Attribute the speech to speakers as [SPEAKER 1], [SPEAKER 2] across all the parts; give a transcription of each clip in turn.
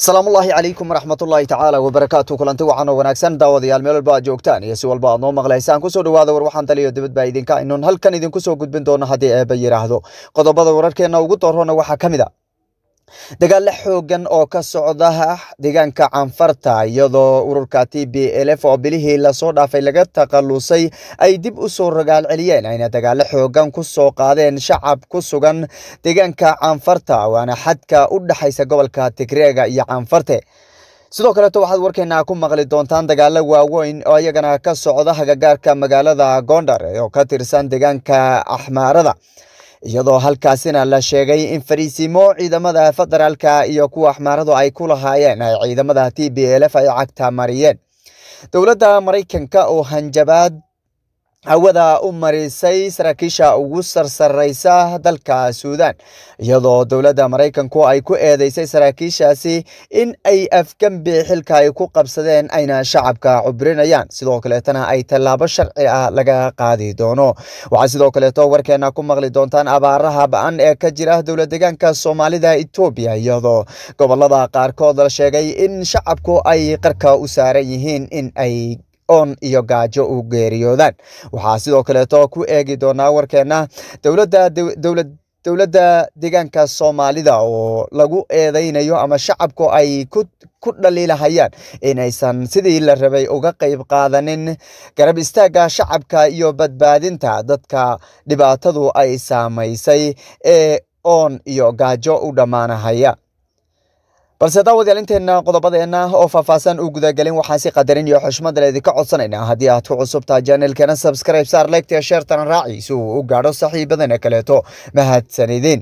[SPEAKER 1] salaamullaahi calaykum waraxmatullaahi tacaala wabarakaatu kulanti wacan oo wanaagsan daawadayaal meel walba aad joogtaan iyo si walba aad noo maqlaysaan kusoo dhawaada war waxaan taliyo dibad baa idinka inuun halkan idinku soo gudbin doono haddii eeba yidhaahdo qodobada wararkeenna ugu doorona waxaa ka mid a dagaalo xoogan oo ka socda deegaanka canfarta iyadoo ururka t b lf oo bilihii lasoo dhaafay laga takhalusay ay dib u soo ragaal celiyeen ayna dagaalo xoogan ku soo qaadeen shacab ku sugan deegaanka canfarta waana xadka u dhexaysa gobolka tigreega iyo canfarte sidoo kaleeto waxaad warkeena ku maqli doontaan dagaalo waaweyn oo iyagana ka socda hagagaarka magaalada gondar oo ka tirsan deegaanka axmaarada iyadoo halkaasina la sheegay in fariisimo ciidamada federaalka iyo kuwa axmaaradu ay ku lahaayeen ay ciidamada t b lf ay cagta mariyeen dowladda maraykanka oo hanjabaad hawada u marisay saraakiisha ugu sarsareysa dalka suudan iyadoo dowladda maraykanku ay ku eedeysay saraakiishaasi in ay afgembi xilka ay ku qabsadeen ayna shacabka cubrinayaan sidoo kaleetana ay tallaabo sharci ah laga qaadi doono waxaa sidoo kaleeto warkeena ku maqli doontaan abaaraha ba-an ee ka jira dowlad deegaanka soomaalida etoobiya iyadoo gobolada qaarkood la sheegay in shacabku ay qarka u saaran yihiin in ay oon iyo gaajo u geeriyoodaan waxaa sidoo kaleeto ku eegi doonaa warkeena dowladda dowlad dowladda deegaanka soomaalida oo lagu eedeynayo ama shacabku ay ku dhaliilahayaan inaysan sidii la rabay uga qayb qaadanin garab istaagga shacabka iyo badbaadinta dadka dhibaatadu ay saamaysay ee oon iyo gaajo u dhammaanahaya balse daawadayaal inteenna qodobadeenna oo faahfaahsan u gudagelin waxaan si qadarin iyo xushmada idinka codsanaynaa haddii aad ku cusubtaa janelkana subscribe saar legta sheertana raaci si uu u gaadho saxiibadana kaleeto mahadsanidin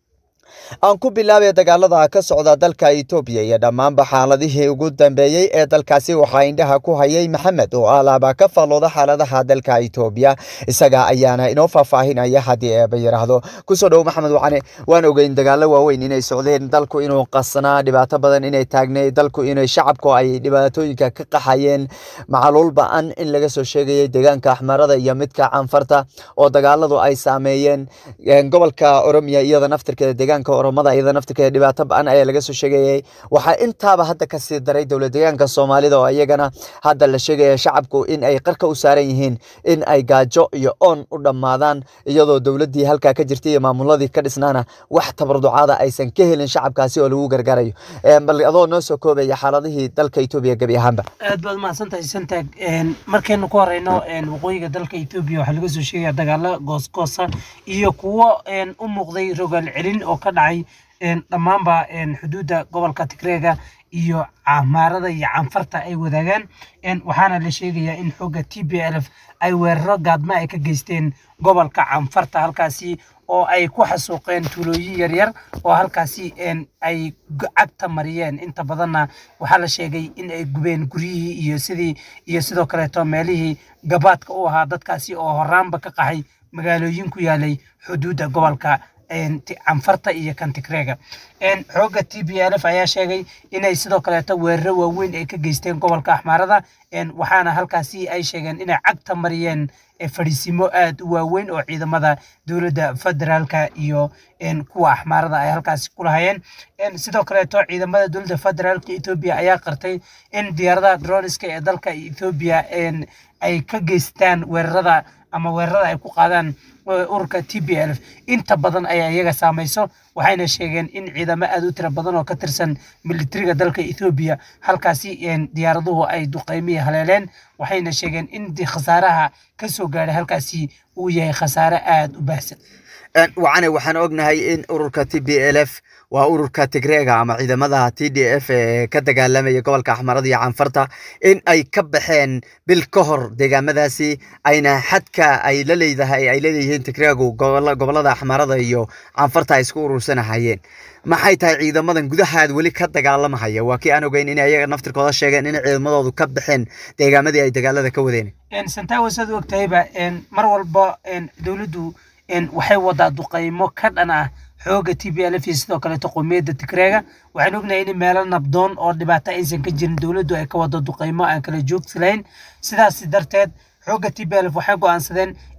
[SPEAKER 1] aan ku bilaabay dagaalada ka socda dalka etoobiya iyo dhammaanba xaaladihii ugu dambeeyey ee dalkaasi waxaa indhaha ku hayay maxamed oo alaaba ka fallooda xaaladaha dalka etoobiya isaga ayaana inoo faahfaahinaya haddii eeba yidhaahdo kusoo dhowo maxamed wacane waan ogeyn dagaalo waaweyn inay socdeen dalku inuu qasnaa dhibaato badan inay taagnay dalku inay shacabku ay dhibaatooyinka ka qaxayeen macaluul ba-an in laga soo sheegayay deegaanka axmarada iyo midka canfarta oo dagaaladu ay saameeyeen gobolka oromiya iyada naftirkeeda deegaanka oromada iyada naftirkeeda dhibaato ba-an ayaa laga soo sheegayay waxaa intaaba hadda kasii daray dowlad deegaanka soomaalida oo iyagana hadda la sheegaya shacabku in ay qarka u saaran yihiin in ay gaajo iyo oon u dhammaadaan iyadoo dowladdii halkaa ka jirtay iyo maamuladii ka dhisnaana wax tabarducaada aysan ka helin shacabkaasi oo lagu gargaarayo bal adoo noo soo koobaya xaaladihii dalka etoobiya gebi ahaanba
[SPEAKER 2] aad baad mahadsantahay santaag markaynu ku horeyno waqooyiga dalka etoobiya waxaa laga soo sheegaya dagaalo goosgoosa iyo kuwo u muuqday rogaal celin oo ka dhacay dhammaanba xuduudda gobolka tigreega iyo camaarada iyo canfarta ay wadaagaan waxaana la sheegayaa in xoogga t b lf ay weeraro gaadma ay ka geysteen gobolka canfarta halkaasi oo ay ku xasuuqeen tuulooyin yaryar oo halkaasi ay cagta mariyeen inta badanna waxaa la sheegay in ay gubeen guryihii iyo sidii iyo sidoo kaleeto meelihii gabaadka u ahaa dadkaasi oo horaanba ka qaxay magaalooyin ku yaalay xuduudda gobolka canfarta iyo kantigreega xoogga t b lf ayaa sheegay inay sidoo kaleeto weeraro waaweyn ay ka geysteen gobolka axmaarada waxaana halkaasi ay sheegeen inay cagta mariyeen fadhiisimo aad u waaweyn oo ciidamada dowladda federaalka iyo kuwa axmaarada ay halkaasi ku lahayeen sidoo kaleeto ciidamada dowladda federaalka etoobiya ayaa qartay in diyaaradaha droniska ee dalka etoobiya ay ka geystaan weerarada ama weerarada ay ku qaadaan ururka t b lf inta badan ayaa iyaga saamayso waxayna sheegeen in ciidamo aad u tira badan oo ka tirsan militariga dalka ethoobiya halkaasi diyaaraduhu ay duqeymihi haleeleen waxayna sheegeen in khasaaraha ka soo gaadhay halkaasi uu yahay khasaare aada u baahsan
[SPEAKER 1] wacane waxaan ognahay in ururka t b l f waa ururka tigreega ama ciidamada t d f ee ka dagaalamaya gobolka axmarada iyo canfarta in ay ka baxeen bil ka hor deegaamadaasi ayna xadka ay la leedahay ay laleeyihiin tigreegu gobolada axmarada iyo canfarta ay isku urursanahayeen maxay tahay ciidamadan gudahaad weli ka dagaalamahaya waa kii aan ogeyn in ayaga naftirkooda sheegeen in ciidamadoodu ka baxeen deegaamadii ay dagaalada ka wadeen
[SPEAKER 2] santawa saad u ogtahayba mar walba dowladdu waxay wadaa duqaymo ka dhan ah xooga t b lf iyo sidoo kaleeto qowmiyadda tigreega waxaan ognahay in meelo nabdoon oo dhibaato aysan ka jirin dowladdu ay ka wado duqaymo aan kala joogsi lahayn sidaas darteed xooga t b lf waxay go'aansadeen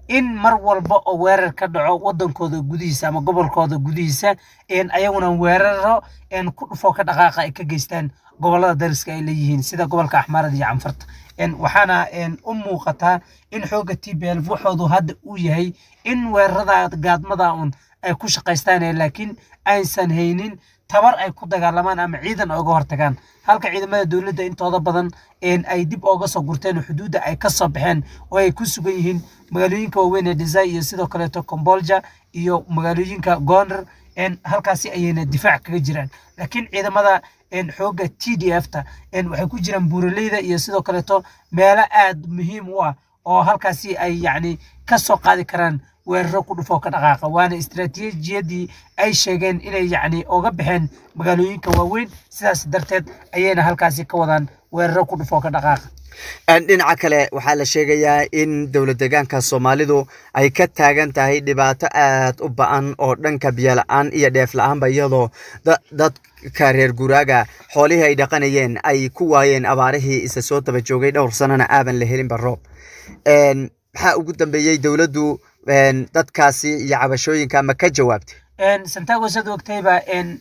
[SPEAKER 2] in mar walba oo weerar ka dhaco wadankooda gudihiisa ama gobolkooda gudihiisa ayaguna weeraro ku dhufoo ka dhaqaaqa ay ka geystaan gobolada dariska ay leeyihiin sida gobolka axmaarada iyo canfarta waxaana u muuqataa in xooga t b l waxoodu hadda uu yahay in weerarada gaadmada un ay ku shaqaystaan laakiin aysan haynin tabar ay ku dagaalamaan ama ciidan ay uga hortagaan halka ciidamada dowladda intooda badan ay dib ooga soo gurteen xuduudda ay ka soo baxeen oo ay ku sugan yihiin magaalooyinka waaweyn ee desai iyo sidoo kaleeto combolja iyo magaalooyinka goner halkaasi ayayna difaac kaga jiraan laakiin ciidamada xooga t d f ta waxay ku jiraan buuraleyda iyo sidoo kaleeto meelo aad muhiim u ah oo halkaasi ay yacni ka soo qaadi karaan weeraro ku dhufoo ka dhaqaaqa waana istiraatiijiyadii ay sheegeen inay yacni oga baxeen magaalooyinka waaweyn sidaas darteed ayayna halkaasi ka wadaan weeraro ku dhufoo ka dhaqaaqa
[SPEAKER 1] dhinaca kale waxaa la sheegayaa in dowlad deegaanka soomaalidu ay ka taagan tahay dhibaato aad u ba-an oo dhanka biyola-aan iyo dheef la-aanba iyadoo dadka reer guraaga xoolihii ay dhaqanayeen ay ku waayeen abaarihii isa soo daba joogay dhowr sanana aaban la helinba roob maxaa ugu dambeeyey dowladdu dadkaasi iyo cabashooyinka ma ka jawaabtay
[SPEAKER 2] santago sad ogtayba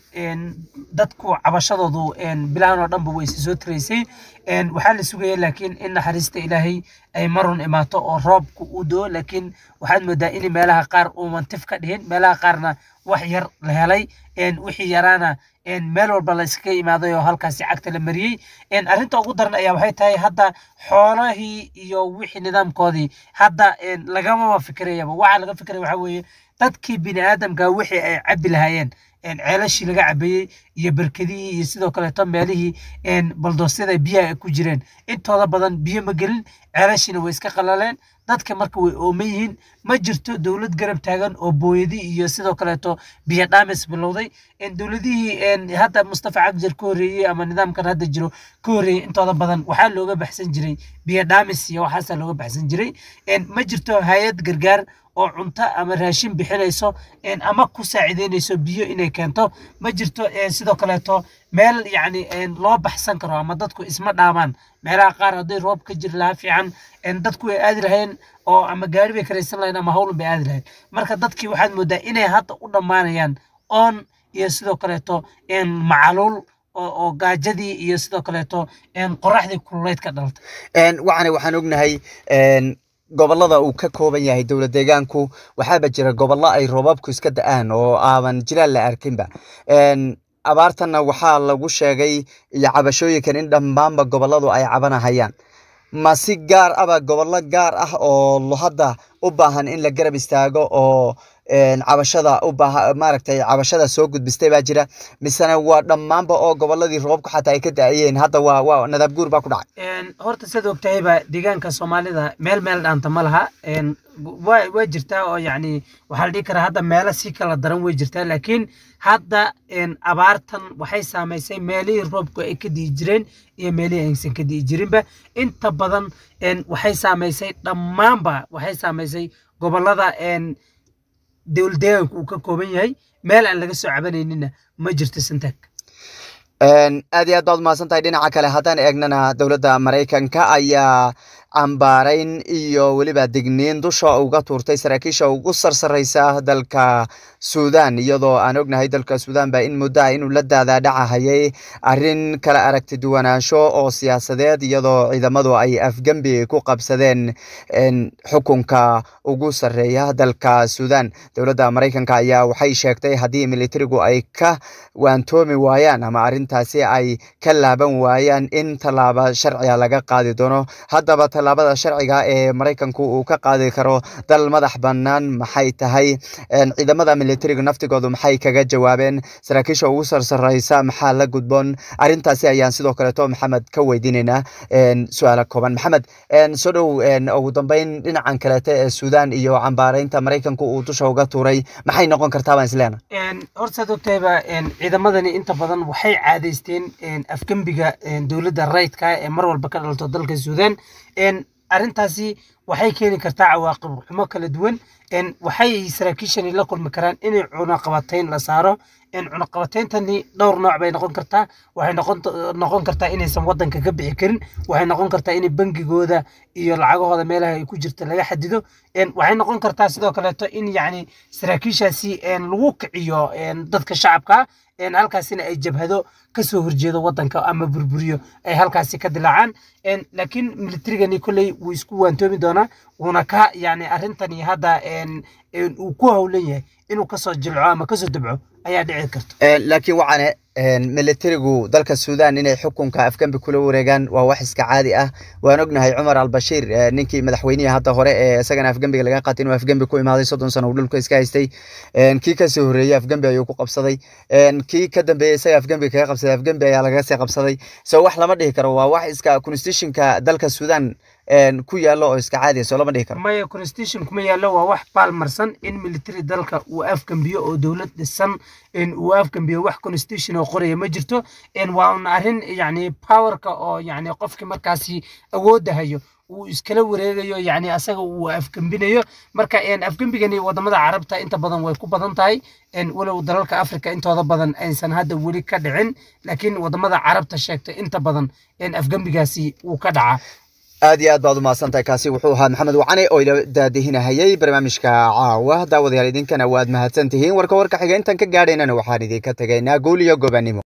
[SPEAKER 2] dadku cabashadoodu bilahan oo dhanba way soo tiraysay waxaa la sugaya laakiin in naxariista ilaahay ay marun imaato oo roobku uu doo laakiin waxaad moodaa in meelaha qaar uu mantif ka dhihin meelaha qaarna wax yar la helay wixii yaraana meel walba la iskaga imaaday oo halkaasi cagta la mariyey arrinta ugu daran ayaa waxay tahay hadda xoolahii iyo wixii nidaamkoodii hadda lagamaba fikirayaba waxaa laga fikiraya waxaa weeye dadkii bini aadamka wixii ay cabi lahaayeen ceelashii laga cabeeyey iyo berkedihii iyo sidoo kaleeto meelihii baldoosyada biyaha ay ku jireen intooda badan biyo ma gelin ceelashiina way iska qalaleen dadka marka way ooman yihiin ma jirto dowlad garab taagan oo booyadi iyo sidoo kaleeto biyo dhaamis bilowday dowladihii hadda mustafa cagjar ka horreeyey ama nidaamkan hadda jiro ka horreeyey intooda badan waxaa looga baxsan jiray biyo dhaamis iyo waxaasaa looga baxsan jiray ma jirto hay-ad gargaar oo cunto ama raashin bixinayso ama ku saacideynayso biyo inay keento ma jirto sidoo kaleeto meel yacni loo baxsan karo ama dadku isma dhaamaan meelaha qaar hadday roob ka jiri lahaa fiican dadku way aadi lahayeen oo ama gaari bay karaysan lahayeen ama howlan bay aadi lahayeen marka dadkii waxaad moodaa inay hadda u dhammaanayaan oon iyo sidoo kaleeto macaluul oo gaajadii iyo sidoo kaleeto qoraxdii kululeyd ka dhalta
[SPEAKER 1] waxaana waxaan ognahay gobolada uu ka kooban yahay dowlad deegaanku waxaaba jira gobollo ay roobabku iska da-aan oo aaban jiraan la arkinba abaartanna waxaa lagu sheegay iyo cabashooyinkan in dhammaanba gobolladu ay cabanahayaan ma si gaar aba gobollo gaar ah oo hadda u baahan in la garab istaago oo cabashada u baaha maaragtay cabashada soo gudbistay baa jira misena waa dhammaanba oo gobolladii roobku xataa ay ka da-ayeen hadda waa waa nadaab guur baa ku dhacay
[SPEAKER 2] horta siad ogtahayba deegaanka soomaalida meel meel dhaanta ma laha waa waa jirtaa oo yacni waxaa la dhihi karaa hadda meelo si kala daran way jirtaa laakiin hadda abaartan waxay saamaysay meelihii roobku ay ka di'i jireen iyo meelihii aysan ka di'i jirinba inta badan waxay saamaysay dhammaanba waxay saamaysay gobollada dowlad deegaanku uu ka kooban yahay meel aan laga soo cabanaynina ma jirto santaag
[SPEAKER 1] aad iyo aad baad umahadsan tahay dhinaca kale haddaan eegnana dowladda maraykanka ayaa cambaarayn iyo weliba digniin dusha uga tuurtay saraakiisha ugu sarsareysa dalka suudan iyadoo aan ognahay dalka suudan ba in muddo ah inuu la daadaadhacahayay arrin kala aragti duwanaansho oo siyaasadeed iyadoo ciidamadu ay afgembi ku qabsadeen xukunka ugu sarreeya dalka suudan dowladda maraykanka ayaa waxay sheegtay haddii militarigu ay ka waantoomi waayaan ama arrintaasi ay ka laaban waayaan in tallaabo sharciga laga qaadi doono haddaba tallaabada sharciga ee maraykanku uu ka qaadi karo dal madax bannaan maxay tahay ciidamada militariga naftigoodu maxay kaga jawaabeen saraakiisha ugu sarsareysa maxaa la gudboon arrintaasi ayaan sidoo kaleeto maxamed ka weydiinaynaa su-aala kooban maxamed soo dhow ugu dambeyn dhinacan kaleete ee suudan iyo cambaareynta maraykanku uu dusha uga tuuray maxay noqon kartaa baan isleena
[SPEAKER 2] hortaad ogtahayba ciidamadani inta badan waxay caadaysteen afgembiga dowladda rayidka ee mar walba ka dhalto dalka suudan arrintaasi waxay keeni kartaa cawaaqib xumo kala duwan waxay saraakiishani la kulmi karaan inay cunaqabatayn la saaro cunaqabatayntani dhowr nooc bay noqon kartaa waxay noqon kartaa inaysan wadanka ka bixi karin waxay noqon kartaa in bangigooda iyo lacagahooda meelaha ay ku jirta laga xadido waxay noqon kartaa sidoo kaleeto in yacni saraakiishaasi lagu kiciyo dadka shacabka halkaasina ay jabhado kasoo horjeedo wadanka ama burburiyo ay halkaasi ka dilaacaan laakiin militarigani kolley wuu isku waantoomi doonaa wuuna ka yani arrintani hadda uu ku howlan yahay inuu kasoo jilco ama kasoo dabco ayaa dhici karta
[SPEAKER 1] laakiin waxaane militarigu dalka suudaan inay xukunka afgembi kula wareegaan waa wax iska caadi ah waan ognahay cumar albashiir ninkii madaxweynihii hadda hore ee isagana afgembiga laga qaatay inuu afgembi ku imaaday soddon sano uu dhulka iska haystay kii kasoo horreeyey afgembi ayuu ku qabsaday kii ka dambeeyey isaga afgembiga kaga qabsaday afgembi ayaa laga sii qabsaday so wax lama dhihi karo waa wax iska constitutionka dalka suudaan ku yaallo oo iska caadiya soo lama dhihi karo
[SPEAKER 2] maya constitution kuma yaallo waa wax baalmarsan in military dalka uu afgambiyo oo dowlad dhisan uu afgambiyo wax constitution oo qoraya ma jirto waa un arrin yani powerka oo yani qofkii markaasi awoodda hayo uu iskala wareegayo yani asaga uu afgembinayo marka afgembigani wadamada carabta inta badan way ku badan tahay walow dalalka africa intooda badan aysan hadda weli ka dhicin laakiin wadamada carabta sheegta inta badan afgembigaasi wuu ka dhacaa
[SPEAKER 1] aad iyo aad baad umahadsantahay kaasi wuxuu ahaa maxamed wacane oo ila daadihinahayay barnaamijka caawa daawadayaal idinkana waad mahadsan tihiin warka warka xiga intaan ka gaadhaynana waxaan idinka tegaynaa guul iyo gobanimo